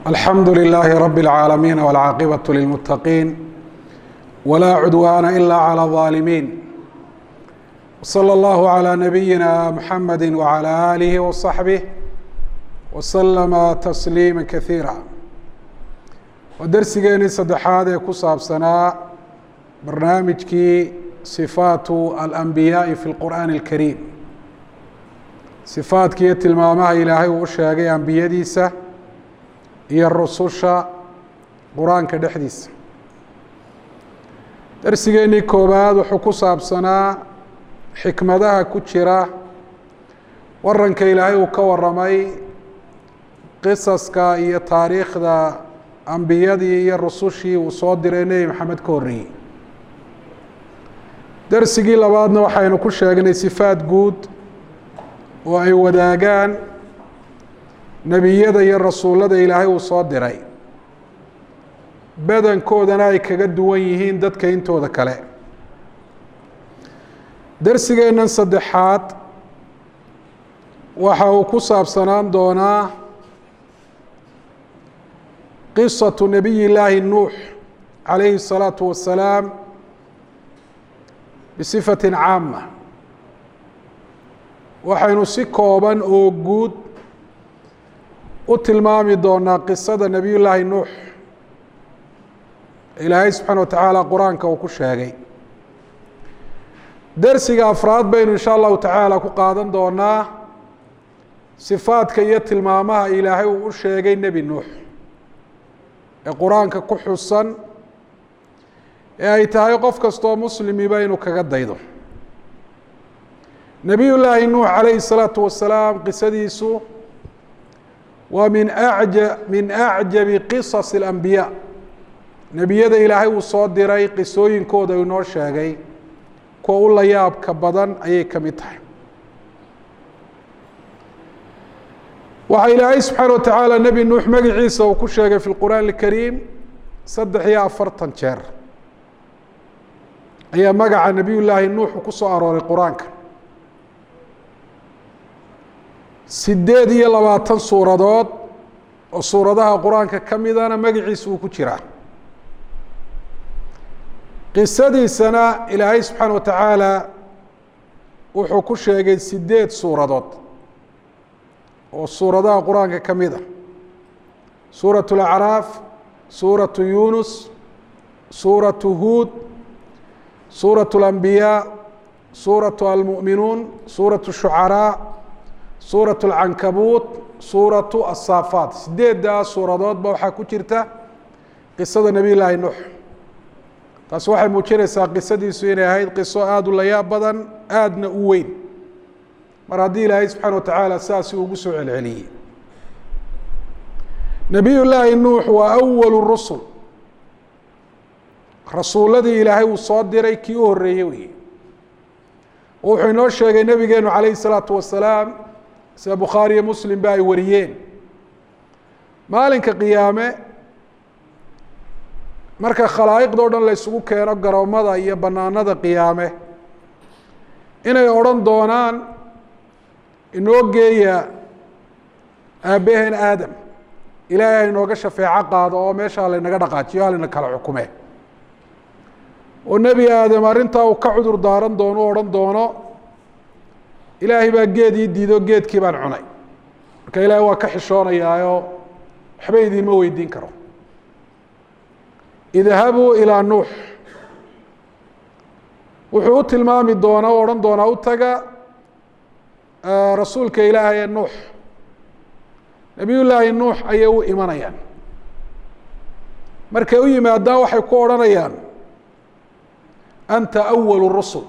alxamdu لlaahi rab اlcaalamiin wاlcaaqibaة lilmuttaqiin wlaa cudwaana ila clى الظaalimiin wslى اllahu عlى nabiyina mxamedi wعlى alihi وصaxbih wslama tasliima kasiira waa dersigeenii saddexaad ee ku saabsanaa barnaamijkii sifaatu alanbiyaaءi fi اlqur'aani اlkariim sifaadkiiyo tilmaamaha ilaahay uu u sheegay ambiyadiisa iyo rususha qur-aanka dhexdiisa darsigeennii koowaad wuxuu ku saabsanaa xikmadaha ku jira waranka ilaahay uu ka waramay qisaska iyo taariikhda ambiyadii iyo rusushii uu soo diray nebi maxamed ka horreeyey darsigii labaadna waxaynu ku sheegnay sifaad guud oo ay wadaagaan nebiyada iyo rasuullada ilaahay uu soo diray badankoodana ay kaga duwan yihiin dadka intooda kale darsigeennan saddexaad waxa uu ku saabsanaan doonaa qisatu nebiy llaahi nuux calayhi الsalaatu wasalaam bisifatin caama waxaynu si kooban oo guud u tilmaami doonaa qisada nebiy llaahi nuux ilaahay subxaana wa tacaala qur-aanka uu ku sheegay dersiga afraad baynu insha allahu tacaala ku qaadan doonaa sifaadka iyo tilmaamaha ilaahay uu u sheegay nebi nuux ee qur-aanka ku xusan ee ay tahay qof kastoo muslimiba inuu kaga daydo nebiy llaahi nuux calayhi الsalaatu wasalaam qisadiisu waa min aja min acjabi qisas اlambiyaa nebiyada ilaahay uu soo diray qisooyinkooda uu inoo sheegay kuwa u la yaabka badan ayay ka mid tahay waxaa ilaahay subxaana wa tacaala nebi nuux magaciisa uu ku sheegay fi lqur'aan اlkariim saddex iyo afartan jeer ayaa magaca nebiy llaahi nuux ku soo arooray qur-aanka sideed iyo labaatan suuradood oo suuradaha qur-aanka ka midana magaciisa uu ku jiraa qisadiisana ilaahay subxaana wa tacaala wuxuu ku sheegay sideed suuradood oo suuradaha qur-aanka ka mid a suuraة اlacraaf suuraةu yunus suuraةu huud suuraة اlambiyaa suuraةu almu'minuun suuraةu shucaraa suuraة اlcankabuut suuraةu asaafaat sideeddaas suuradoodba waxaa ku jirta qisada nebiy llaahi nuux taasi waxay muujinaysaa qisadiisu inay ahayd qiso aada u layaab badan aadna u weyn mar haddii ilaahay subxaana wa tacaala sidaasi ugu soo celceliyey nebiy llaahi nuux waa awalu rusul rasuuladii ilaahay uu soo diray kii u horreeyey wey wuxuu inoo sheegay nebigeenu calayhi الsalaatu wasalaam sida bukhaariyo muslim ba ay wariyeen maalinka qiyaame marka khalaa'iqda o dhan la ysugu keeno garoomada iyo banaanada qiyaame inay odhan doonaan inoo geeya aabbaheen aadam ilaahay hainooga shafeeco qaado oo meesha halaynaga dhaqaajiyo halayna kala xukume oo nebi aadam arrintaa uu ka cudur daaran doono o odhan doono ilaahay baa geed ii diido geedkii baan cunay marka ilaahay waa ka xishoonayaayo waxba idiinma weydiin karo idhabuu ilaa nuux wuxuu u tilmaami doonaa o odhan doonaa u taga rasuulka ilaahay ee nuux nebiy llaahi nuux ayay u imanayaan markay u yimaadaan waxay ku odhanayaan anta awalu rusul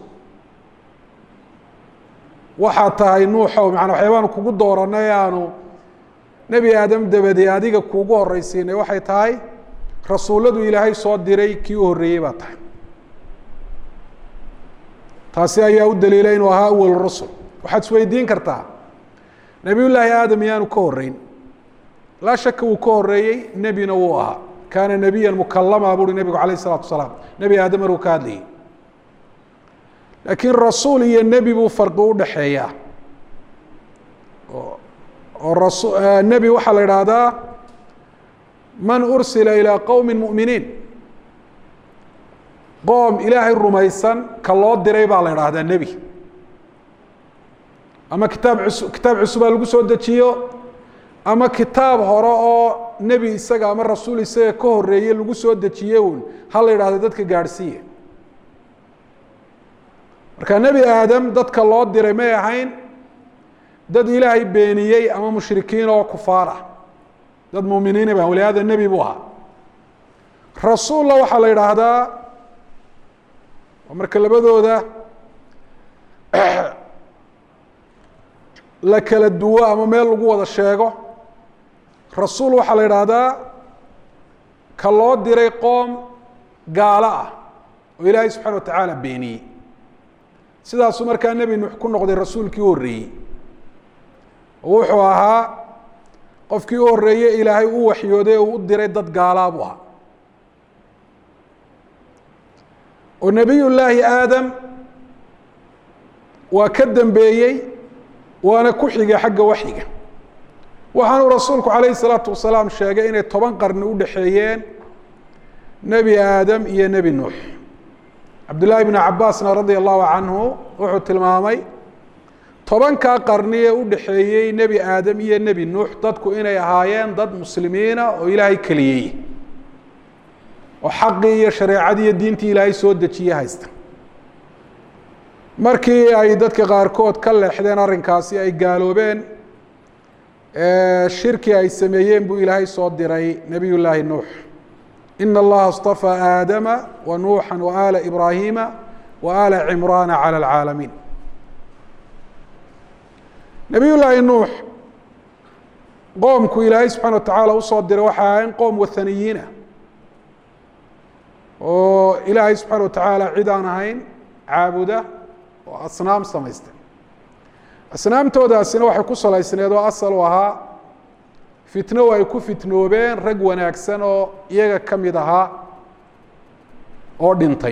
waxaa tahay nuuxow macanaa waxyaabaanu kugu dooranay aanu nebi aadam dabadee adiga kuugu horreysiinay waxay tahay rasuulladu ilaahay soo diray kii u horreeyey baa tahay taasi ayaa u daliilay inuu ahaa awal rusul waxaad isweydiin kartaa nebiy llaahi aadam iyaanu ka horreyn laa shaka wuu ka horreeyey nebina wuu ahaa kaana nebiya mukalama buuhi nebigu alayh الsalatu wasalaam nebi aadam maruu ka hadlayay laakiin rasuul iyo nebi buu farqi udhaxeeyaa oo rasu nebi waxaa la idhaahdaa man ursila ilىa qowmi muؤminiin qoom ilaahay rumaysan ka loo diray baa la idhaahdaa nebi ama kitaab us kitaab cusubaa lagu soo dejiyo ama kitaab hore oo nebi isaga ama rasuul isaga ka horeeye lagu soo dejiye un ha la yidhahdo dadka gaadhsiiya marka nebi aadam dadka loo diray may ahayn dad ilaahay beeniyey ama mushrikiin oo kufaar ah dad muminiina ba walihaada nebi buu ahaa rasuulla waxaa la yidhaahdaa marka labadooda la kala duwo ama meel lagu wada sheego rasuul waxaa la yidhaahdaa ka loo diray qoom gaalo ah oo ilaahay subxana wa tacaala beeniyey sidaasuu markaa nebi nuux ku noqday rasuulkii u horreeyey oo wuxuu ahaa qofkii u horreeye ilaahay u waxyooday oo u diray dad gaalaa buu ahaa oo nebiy llaahi aadam waa ka dambeeyey waana ku xigay xagga waxyiga waxaanuu rasuulku calayhi salaatu wasalaam sheegay inay toban qarni u dhexeeyeen nebi aadam iyo nebi nuux cabdullaahi bnu cabaasna radia allahu canhu wuxuu tilmaamay tobankaa qarni ee u dhexeeyey nebi aadam iyo nebi nuux dadku inay ahaayeen dad muslimiina oo ilaahay keliyey oo xaqii iyo shareecadii iyo diintii ilaahay soo dejiye haysta markii ay dadka qaarkood ka leexdeen arrinkaasi ay gaaloobeen shirki ay sameeyeen buu ilaahay soo diray nebiy llaahi nuux ina allaha اstafaa aadama wa nuuxa wa ala ibraahima wa ala cimraana calى اlcaalamiin nebiy llaahi nuux qoomku ilaahay subxana wa tacaala usoo diray waxa ahayn qoom wathaniyiina oo ilaahay subxaana wa tacaala cid aan ahayn caabuda oo asnaam samaystay asnaamtoodaasina waxay ku salaysneed oo asal u ahaa fitno ay ku fitnoobeen rag wanaagsan oo iyaga ka mid ahaa oo dhintay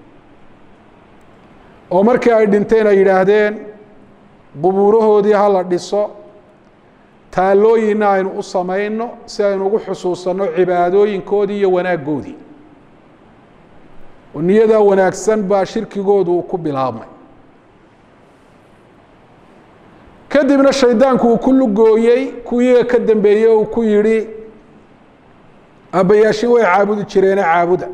oo markii ay dhinteen ay yidhaahdeen qubuurahoodii ha la dhiso taallooyinna aynu u samayno si aynu ugu xusuusanno cibaadooyinkoodii iyo wanaaggoodii oo niyadaa wanaagsan baa shirkigoodu uu ku bilaabmay kadibna shaydaanku uu ku lugooyey kuwiiga ka dambeeyey uu ku yidhi aabbayaashin way caabudi jireene caabuda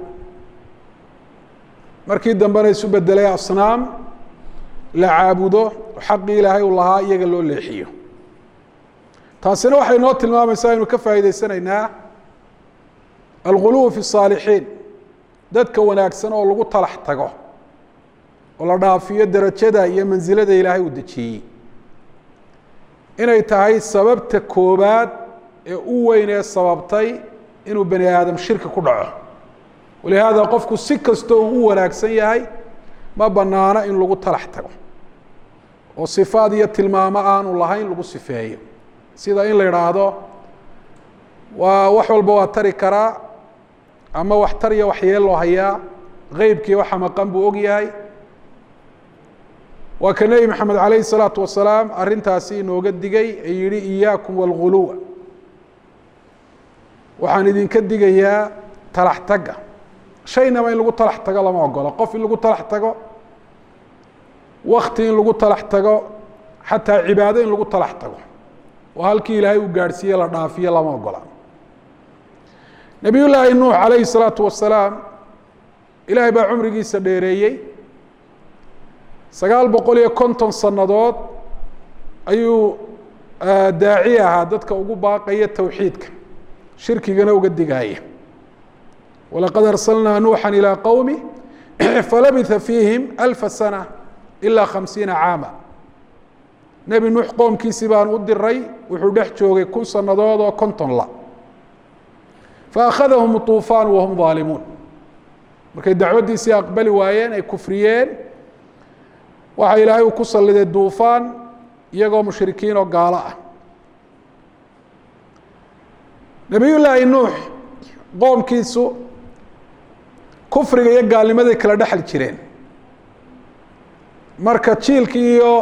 markii dambena isu bedelay asnaam la caabudo oo xaqii ilaahay uu lahaa iyaga loo leexiyo taasina waxay noo tilmaamaysaa aynu ka faa'iidaysanaynaa alguluw fi الsaalixiin dadka wanaagsan oo lagu talax tago oo la dhaafiyo derajada iyo mansilada ilaahay uu dejiyey inay tahay sababta koobaad ee u weyn ee sababtay inuu bani aadam shirki ku dhaco walihaada qofku si kastoo uu u wanaagsan yahay ma banaano in lagu talax tago oo sifaad iyo tilmaamo aanu lahayn lagu sifeeyo sida in la idhaahdo waa wax walba waa tari karaa ama wax tar iyo waxyeeloo hayaa qeybkii waxa maqan buu og yahay waa ka nebi maxamed calayhi الsalaatu wasalaam arrintaasi inooga digay ee yihi iyaakum wاlguluwa waxaan idinka digayaa talax taga shaynaba in lagu talax tago lama ogolo qof in lagu talax tago wakti in lagu talax tago xataa cibaado in lagu talax tago oo halkii ilaahay uu gaadhsiiye la dhaafiyo lama ogola nebiy llaahi nuux calayhi الsalaatu wasalaam ilaahay baa cumrigiisa dheereeyey sagaal boqol iyo konton sannadood ayuu daaci ahaa dadka ugu baaqaya towxiidka shirkigana uga digaaya walaqad arsalnaa nuuxa ilىa qowmi falabitha fiihim alfa sana ilaa khamsiina caama nebi nuux qoomkiisii baan u diray wuxuu dhex joogay kun sannadood oo konton la faakhadahum طuufaan wahum ظaalimuun markay dacwaddiisii aqbali waayeen ay kufriyeen waxaa ilaahay uu ku salliday duufaan iyagoo mushrikiin oo gaalo ah nebiy llaahi nuux qoomkiisu kufriga iyo gaalnimaday kala dhexli jireen marka jiilkii iyo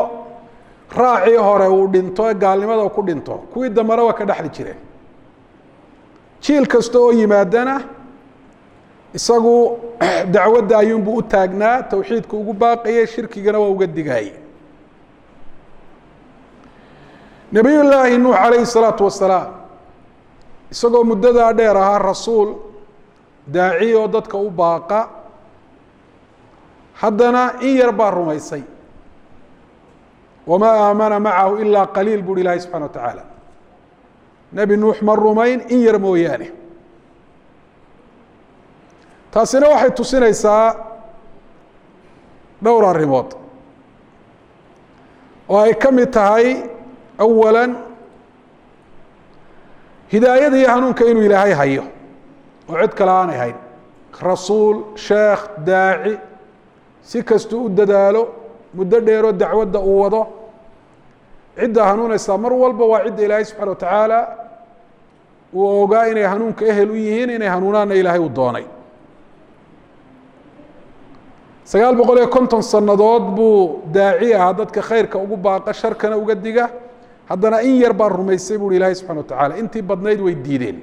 raacii hore uu dhinto ee gaalnimada ku dhinto kuwii dambena waa ka dhexli jireen jiil kasta oo yimaadana isagu dacwadda ayuunbuu u taagnaa towxiidka ugu baaqayay shirkigana waa uga digayay nebiy llaahi nuux calayhi الsalaatu wasalaam isagoo muddadaa dheer ahaa rasuul daaci oo dadka u baaqa haddana in yar baa rumaysay wamaa aamana macahu ilaa qaliil buuhi ilaahi subxana wa tacaala nebi nuux ma rumayn in yar mooyaane taasina waxay tusinaysaa dhowr arrimood oo ay ka mid tahay awala hidaayada iyo hanuunka inuu ilaahay hayo oo cid kale aanay hayn rasuul sheekh daaci si kastuu u dadaalo muddo dheeroo dacwadda uu wado cidda hanuunaysaa mar walba waa cidda ilaahay subxana wa tacaala uu ogaa inay hanuunka ehel u yihiin inay hanuunaanna ilaahay uu doonay sagaal boqol iyo konton sannadood buu daaci ahaa dadka khayrka ugu baaqa sharkana uga diga haddana in yar baa rumaysay buuhi ilaahay subxana wa tacaala intii badnayd way diideen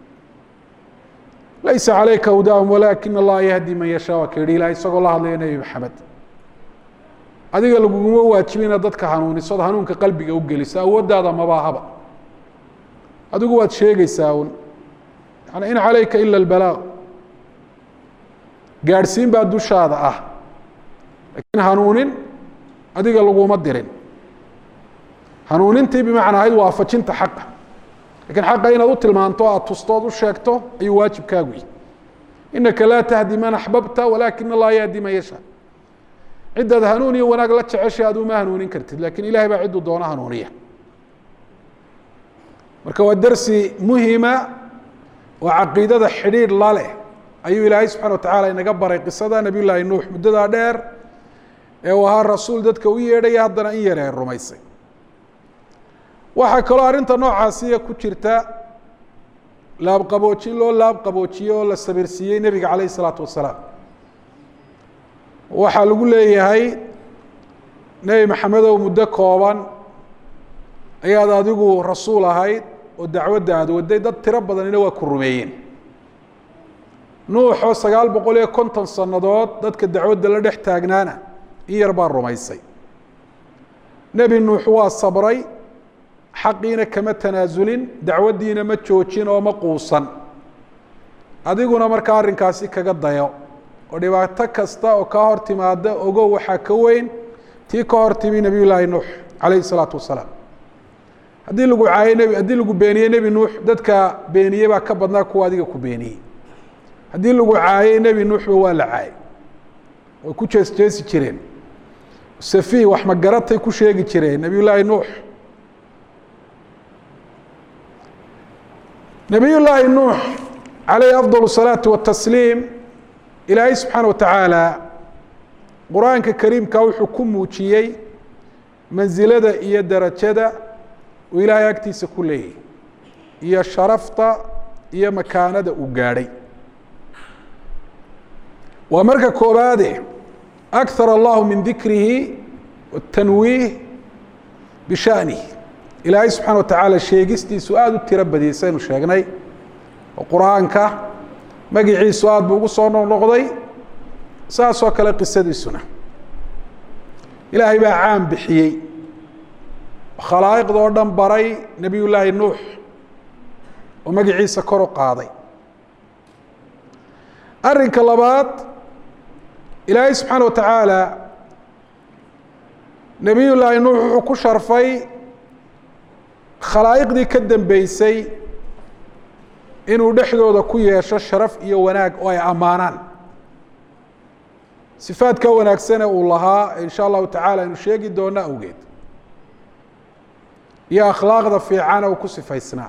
laysa calayka hudaahum walaakina allaha yahdi man yashaa waa ka yihi ilahay isagoo la hadlaya nebi maxamed adiga laguguma waajibin inaad dadka hanuuniso od hanuunka qalbiga u geliso awooddaada mabaahaba adigu waad sheegaysaa un yani in calayka ila albalaaq gaadhsiin baa dushaada ah laakiin hanuunin adiga laguma dirin hanuunintii bimacnaa ahayd waafajinta xaqa lakiin xaqa inaad u tilmaanto aad tusto ood u sheegto ayuu waajibkaagu yihi inaka laa tahdi man axbabta walakin allaha yahdi man yashaa ciddaad hanuun iyo wanaag la jeceshay aad uma hanuunin kartid lakin ilahay baa cidduu doono hanuuniya marka waa dersi muhima oo caqiidada xidhiidh la leh ayuu ilaahay subxana wa tacaala inaga baray qisada nabiy llaahi nuux muddadaa dheer ee uu ahaa rasuul dadka u yeedhaya haddana in yar ee rumaysay waxaa kaloo arrinta noocaasiya ku jirta laabqaboojin loo laabqaboojiyey oo la sabirsiiyey nebiga calayh isalaatu wasalaam waxaa lagu leeyahay nebi maxamedow muddo kooban ayaad adigu rasuul ahayd oo dacwadda aada waday dad tiro badanina waa ku rumeeyeen nuuxoo sagaal boqol iyo konton sannadood dadka dacwadda la dhex taagnaana in yar baa rumaysay nebi nuux waa sabray xaqiina kama tanaasulin dacwaddiina ma joojin oo ma quusan adiguna markaa arrinkaasi kaga dayo oo dhibaato kasta oo kaa hor timaada ogow waxaa ka weyn tii ka hor timi nebiy llaahi nuux calayhi isalaatu wasalaam haddii lagu caayey nebi haddii lagu beeniyey nebi nuux dadka beeniyey baa ka badnaa kuwa adiga ku beeniyey haddii lagu caayey nebi nuuxba waa la caayey way ku jees jeesi jireen safiih wax magaratay ku sheegi jireen nebiy llaahi nuux nebiy llaahi nuux calayhi afdal الsalaatu watasliim ilaahay subxaana wa tacaala qur-aanka kariimka wuxuu ku muujiyey mansilada iyo darajada uu ilaahay agtiisa ku leeyahy iyo sharafta iyo makaanada uu gaadhay waa marka koobaade akar allahu min dikrihi watanwiih bishanihi ilaahay subxana wa tacaala sheegistiisu aada u tiro badiyey saynu sheegnay oo qur-aanka magiciisu aada buu ugu soo noqnoqday saasoo kale qisadiisuna ilaahay baa caan bixiyey khalaa'iqda oo dhan baray nebiy llaahi nuux oo magiciisa kor u qaaday arrinka labaad ilaahay subxaana wa tacaala nebiy llaahi nuux wuxuu ku sharfay khalaa'iqdii ka dambeysay inuu dhexdooda ku yeesho sharaf iyo wanaag oo ay ammaanaan sifaadka wanaagsane uu lahaa in sha allahu tacaala aynu sheegi doono awgeed iyo akhlaaqda fiicana uu ku sifaysnaa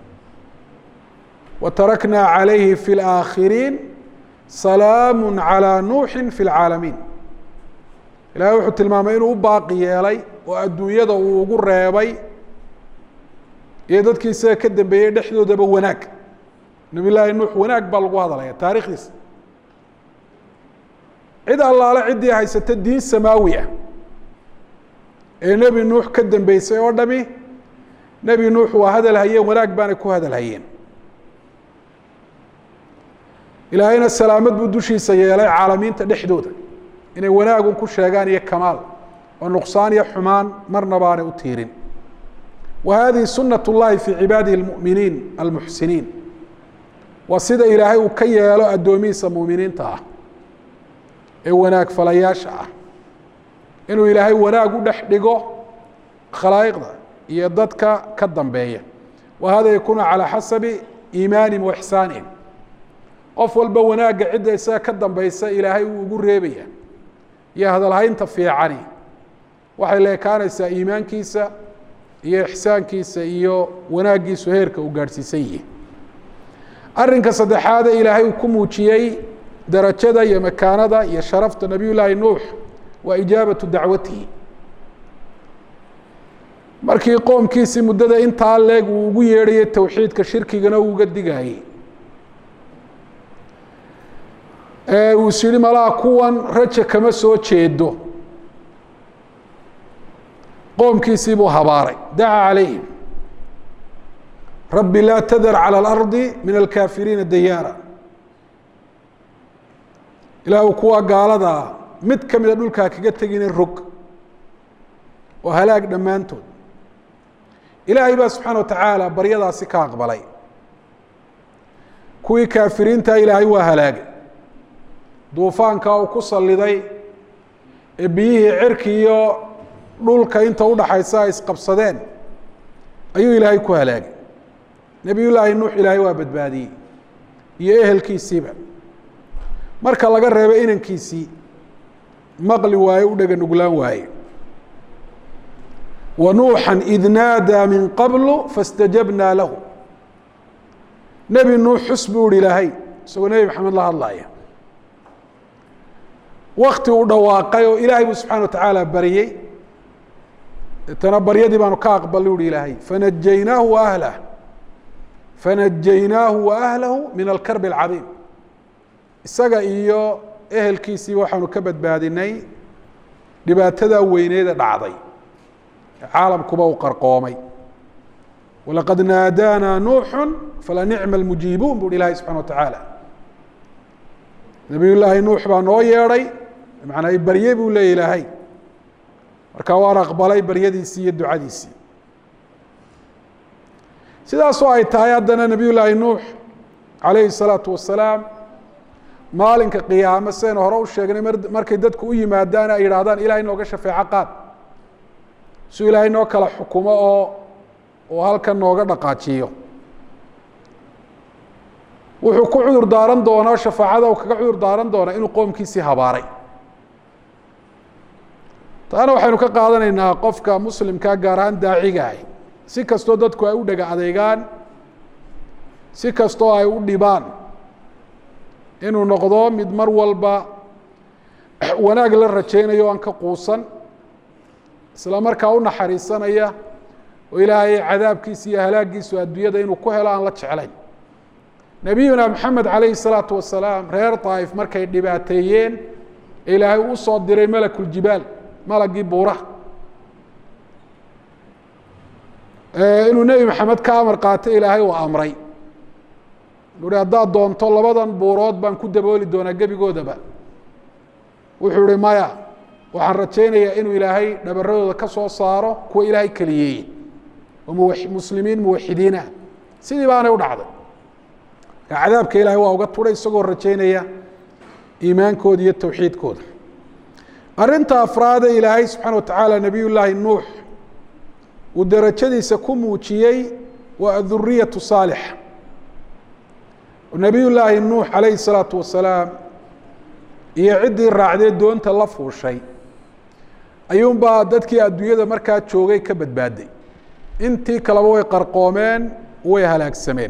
wa taraknaa calayhi fi اlaakhiriin salaamu calىa nuuxi fi اlcaalamiin ilahay wuxuu tilmaamay inuu u baaqi yeelay oo adduunyada uu ugu reebay iyo dadkii isaga ka dambeeyey dhexdoodaba wanaag nabiy llaahi nuux wanaag baa lagu hadalaya taarikhdiisa cid allaale ciddii haysata diin samaawi ah ee nebi nuux ka dambeysay oo dhami nebi nuux waa hadal hayeen wanaag baanay ku hadal hayeen ilaahayna salaamad buu dushiisa yeelay caalamiinta dhexdooda inay wanaagun ku sheegaan iyo kamaal oo nuqsaan iyo xumaan marnaba aanay u tiirin wa hadihi sunat اllahi fii cibaadihi اlmu'miniin almuxsiniin waa sida ilaahay uu ka yeelo addoomihiisa mu'miniinta ah ee wanaag falayaasha ah inuu ilaahay wanaag u dhex dhigo khalaa'iqda iyo dadka ka dambeeya wa hada yakunu calى xasabi iimaanihim wa ixsaanihim qof walba wanaagga cidda isaga ka dambeysa ilaahay uu ugu reebaya iyo hadalhaynta fiicani waxay leekaanaysaa iimaankiisa iyo ixsaankiisa iyo wanaaggiisu heerka uu gaadhsiisan yihi arrinka saddexaade ilaahay uu ku muujiyey darajada iyo makaanada iyo sharafta nabiy llaahi nuux waa ijaabatu dacwatihi markii qoomkiisii muddada intaa leeg uu ugu yeedhayay towxiidka shirkigana uu uga digayey uu is yihi malaa kuwan raja kama soo jeedo qoomkiisii buu habaaray dacaa calayhim rabbi laa tadar calى اlardi min alkaafiriina dayaara ilaahu kuwa gaaladaa mid ka mida dhulkaa kaga tegina rog oo halaag dhammaantood ilaahay baa subxaana wa tacaala baryadaasi ka aqbalay kuwii kaafiriinta ilaahay waa halaagay duufaanka uu ku saliday ee biyihii cirki iyo dhulka inta udhaxaysa ay isqabsadeen ayuu ilaahay ku halaagay nebiy llaahi nuux ilaahay waa badbaadiyey iyo ehelkiisiiba marka laga reebo inankiisii maqli waaye u dhega nuglaan waaye wa nuuxan id naadaa min qablu fastajabnaa lahu nebi nuux xus buu ihi ilaahay isagoo nebi maxamed la hadlaya wakti uu dhawaaqay oo ilaahay buu subxana wa tacaala baryey deetana baryadii baanu ka aqbalay uhi ilaahay fanajaynaahu wa ahlah fanajaynaahu wa ahlahu min alkarbi alcadiim isaga iyo ehelkiisii waxaanu ka badbaadinay dhibaatada weyneeda dhacday ee caalamkuba uu qarqoomay walaqad naadaanaa nuuxu falanicma almujiibuun bu uhi ilahay subxana wa tacaala nabiy llaahi nuux baa noo yeedhay manaa barye buu leeya ilaahay marka waan aqbalay baryadiisii iyo ducadiisii sidaasoo ay tahay haddana nabiy llaahi nuux calayhi الsalaatu wasalaam maalinka qiyaame sidaynu hore u sheegnay markay dadku u yimaadaan ay yidhaahdaan ilahay nooga shafeeco qaad suu ilaahay noo kala xukumo oo oo halkan nooga dhaqaajiyo wuxuu ku cudur daaran doonaa shafaacada uu kaga cudur daaran doonaa inuu qoomkiisii habaaray taana waxaynu ka qaadanaynaa qofka muslimkaa gaar ahaan daacigaah si kastoo dadku ay u dhega adeegaan si kastoo ay u dhibaan inuu noqdo mid mar walba wanaag la rajaynayo aan ka quusan isla markaa u naxariisanaya oo ilaahay cadaabkiisa iyo halaagiisu adduunyada inuu ku helo aan la jeclayn nebiyuna maxamed calayhi salaatu wasalaam reer daa'if markay dhibaateeyeen ee ilaahay u soo diray malakuljibaal malagii buuraha inuu nebi maxamed ka amar qaatay ilaahay uu amray uhi haddaad doonto labadan buurood baan ku dabooli doonaa gebigoodaba wuxuu ihi maya waxaan rajaynayaa inuu ilaahay dhabaradooda ka soo saaro kuwa ilaahay keliyeeye oo muwa muslimiin muwaxidiina sidii baanay u dhacday marka cadaabka ilaahay waa uga turay isagoo rajaynaya iimaankooda iyo towxiidkooda arrinta afraade ilaahay subxaana watacaala nebiy llaahi nuux uu derajadiisa ku muujiyey waa aduriyatu saalixa nebiy llaahi nuux calayhi salaatu wasalaam iyo ciddii raacdee doonta la fuushay ayuunbaa dadkii adduunyada markaa joogay ka badbaaday intii kaleba way qarqoomeen way halaagsameen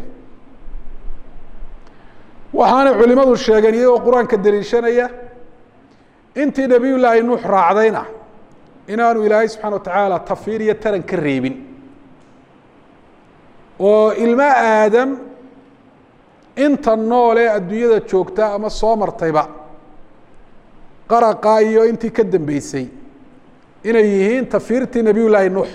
waxaanay culimadu sheegeen iyagoo qur-aanka deliishanaya intii nebiy llaahi nuux raacdayna inaanu ilaahay subxana wa tacaala tafiir iyo taran ka reebin oo ilmo aadam inta nool ee adduunyada joogta ama soo martayba qaraqa iyo intii ka dambeysay inay yihiin tafiirtii nebiy llaahi nuux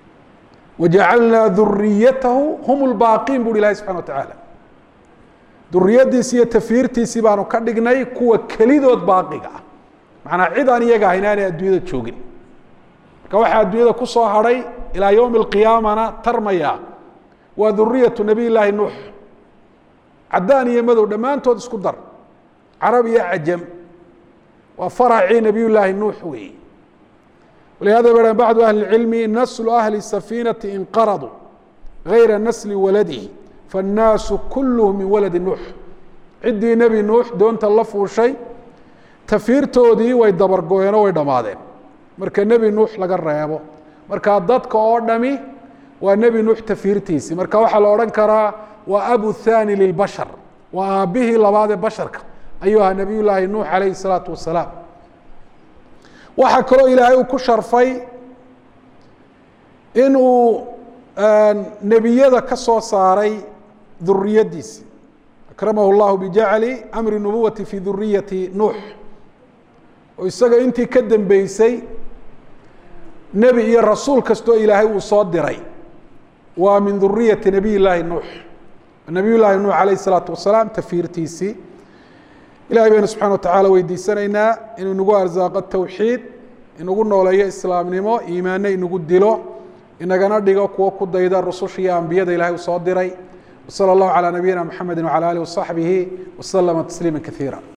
wajacalnaa duriyatahu hum lbaaqiin bu uhi ilahi subxana wa tacaala duriyadiisi iyo tafiirtiisii baanu ka dhignay kuwa kelidood baaqiga ah macnaa cid aan iyaga ahayn aanay adduunyada joogin marka waxaa adduunyada ku soo hadhay ilaa yowmi alqiyaamana tarmaya waa duriyatu nabiy llaahi nuux caddaan iyo madow dhammaantood isku dar carab iyo cajam waa faracii nabiy llaahi nuux weeye walihada ba bacdu ahli اcilmi naslu ahli safiinati inqaraduu gayra nasli waladihi faالnaasu kulluhu min waladi nuux ciddii nebi nuux doonta la fuushay tafiirtoodii way dabargoyeen oo way dhammaadeen marka nebi nuux laga reebo marka dadka oo dhami waa nebi nuux tafiirtiisii marka waxaa la odhan karaa waa abu thani lilbashar waa aabbihii labaad ee basharka ayuu ahaa nabiy llaahi nuux alayhi الsalaatu wasalaam waxaa kaloo ilaahay uu ku sharfay in uu nebiyada ka soo saaray duriyadiisi akramahu llahu bijacli amri nubuwati fi duriyati nuux oo isaga intii ka dambeysay nebi iyo rasuul kastoo ilaahay uu soo diray waa min duriyati nabiy llaahi nuux nabiy llaahi nuux alayh الsalaatu wasalaam tafiirtiisii ilahay baynu subxana watacala weydiisanaynaa inuu inagu arsaaqo towxiid inagu nooleeyo islaamnimo iimaano inagu dilo inagana dhigo kuwo ku dayda rususha iyo ambiyada ilahay uu soo diray wsala allahu calaa nabiyina mxamedi wcala alih wasaxbihi waslama tasliima kaiira